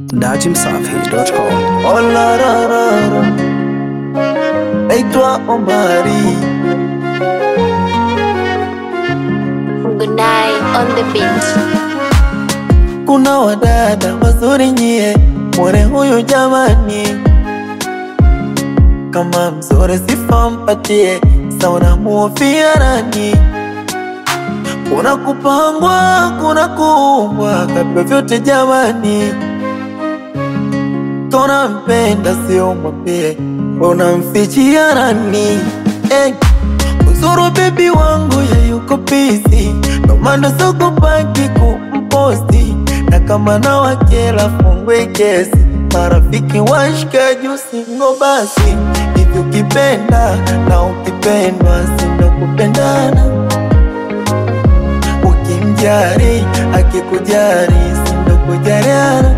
dachimsafi.com. Oh la la la la. Naitwa Omari, Good night on the beach. kuna wadada wazuri nyie, mwone huyu jamani, kama mzuri sifa mpatie, sauna muofia nani? Kuna kupangwa, kuna kuumbwa, kabla vyote jamani, kona mpenda sio mwambie, unamfichia nani? Eh, uzuru bebi wangu ya yuko busy, ndo maana sokopaki kumposti, na kama na wakela fungwe kesi, marafiki washikaji usingo basi, hivi ukipenda na ukipendwa sindo kupendana, ukimjari akikujari sindo kujariana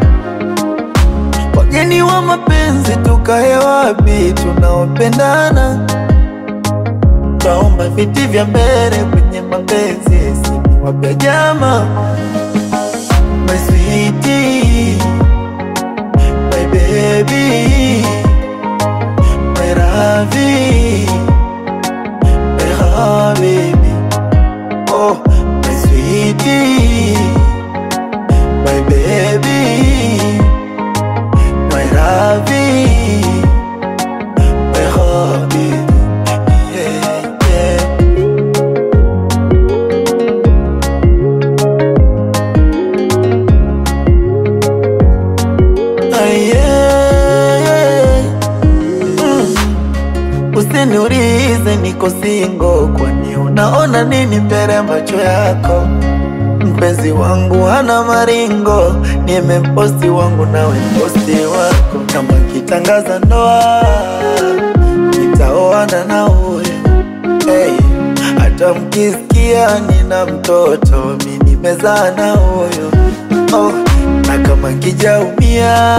wageni wa mapenzi tukae wapi tunaopendana taomba viti vya mbele kwenye mapenzi siniwapya jama my sweetie, my baby my ravi my habibi oh my sweetie, my baby my ravi my habibi yeah, yeah. Aye. Mm. Usiniulize niko singo, kwani unaona nini mbele ya macho yako? Mpenzi wangu hana maringo, nimemposti wangu nawe posti wako. Kama kitangaza ndoa, nitaoana na huyo hey. Hata mkisikia nina mtoto, mi nimezaa na huyo oh. Na kama kijaumia,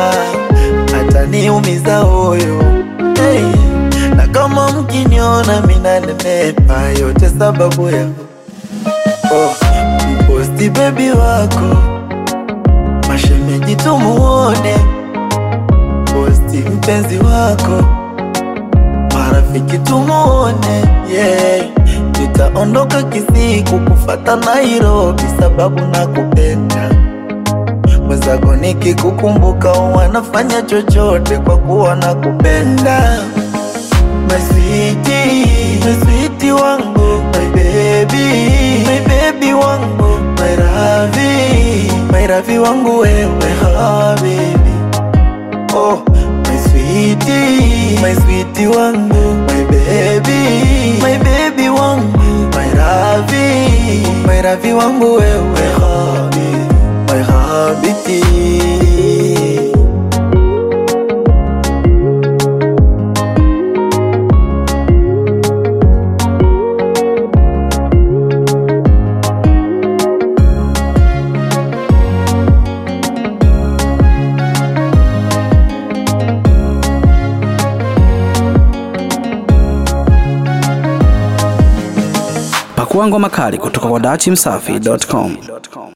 ataniumiza huyo hey. Na kama mkiniona minanenepa, yote sababu ya oh. Mposti bebi wako, mashemeji tumuone, posti mpenzi wako marafiki tumuone, yeah. Nitaondoka kisiku kufata Nairobi sababu nakupenda mwenzako, nikikukumbuka wanafanya chochote kwa kuwa nakupenda. My sweetie, my sweetie wangu, my baby, my baby wangu, my ravi, my ravi wangu wewe habibi Oh, my sweetie, my sweetie wangu, my baby, my baby wangu, my ravi, my ravi wangu wewe habi, my habiti. Pakua ngoma kali kutoka kwa dachimsafi.com.